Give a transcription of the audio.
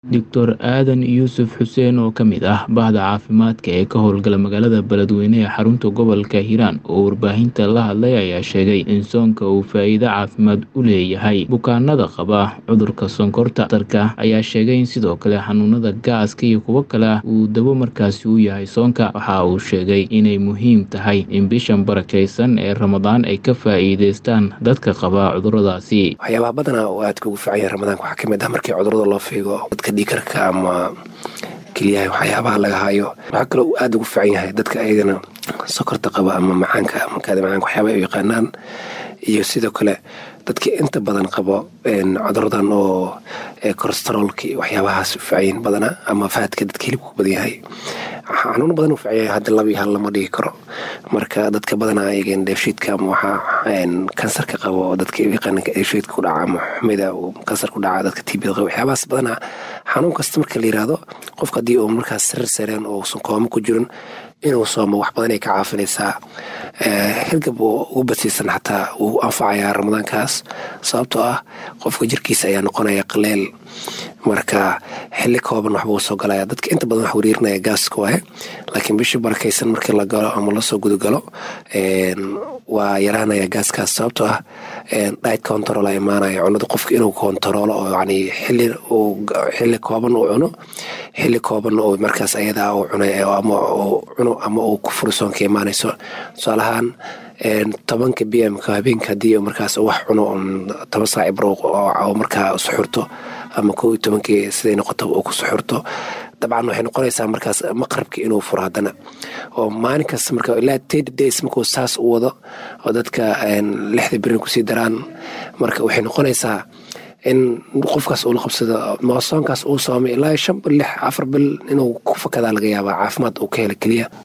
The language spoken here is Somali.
Doctor Aadan Yuusuf Xuseen oo ka mid ah bahda caafimaadka ee ka howlgala magaalada Beledweyne ee xarunta gobolka Hiiraan oo warbaahinta la hadlay ayaa sheegay in soonka uu faa'iido caafimaad u leeyahay bukaanada qaba cudurka sonkorta. Dhakhtarka ayaa sheegay in sidoo kale xanuunada gaaska iyo kuwo kale uu daawo markaasi u yahay soonka. Waxa uu sheegay inay muhiim tahay in bishan barakeysan ee Ramadaan ay ka faa'iideystaan dadka qaba cuduradaasi. waxyaabaha badanaa oo aadka ugu fiican yahay ramadaanka waxaa ka mid ah markii cudurada loo fiigo dadka dhiikarka ama keliyaha waxyaabaha laga hayo waxaa kaloo uu aada ugu fiican yahay dadka ayagana sokorta qaba ama macaanka ama kaadi macaanka waxyaabaha ay u yaqaanaan iyo sidoo kale dadka inta badan qabo cuduradan oo cholesteroolka iyo waxyaabahaas u fiican badanaa ama faadka dadka hilibka ku badan yahay xanuuno badan u fiican yahay hadda laba iyo hal lama dhigi karo marka dadka badanaa ayagan dheefshiidka ama waxaa kansarka qabo oo dadka yaqaana dheefshiidka ku dhaca ama xumida uu kansar ku dhaca dadka tibida qabo waxyaabahaas badanaa xanuun kasta marka la yiraahdo qofka haddii uu markaas sarir sareen oo uusan koomo ku jirin inuu soomo wax badan ay ka caafinaysaa hirgab oo ugu basiisan xataa wuu anfacayaa ramadaankaas sababtoo ah qofka jirkiisa ayaa noqonaya qaleel marka xili kooban waxbuu soo galaya dadka inta badan wax wariirinaya gaaska waaye laakiin bishii barakaysan markii la galo ama lasoo gudagalo waa yaraanaya gaaskaas sababtoo ah diet control a imaanaya cunada qofka inuu kontaroolo oo yani xili xili kooban uu cuno xili kooban oo markaas ayadaa uu cunay ama uu cuno ama uu ku furi soonka imaanayso tusaalahaan tobanka b m ka habeenka haddii markaas wax cuno toban saac ibro oo markaa suxurto ama kow iyo tobankii siday noqoto uu ku suxurto dabcan waxay noqonaysaa markaas maqrabka inuu furo haddana oo maalin kasta marka ilaa thirty days markuu saas u wado oo dadka lixda berin kusii daraan marka waxay noqonaysaa in qofkaas uu la qabsado moosoonkaas uu soomay ilaa shan bil lix afar bil inuu ku fakadaa laga yaabaa caafimaad uu ka hela keliya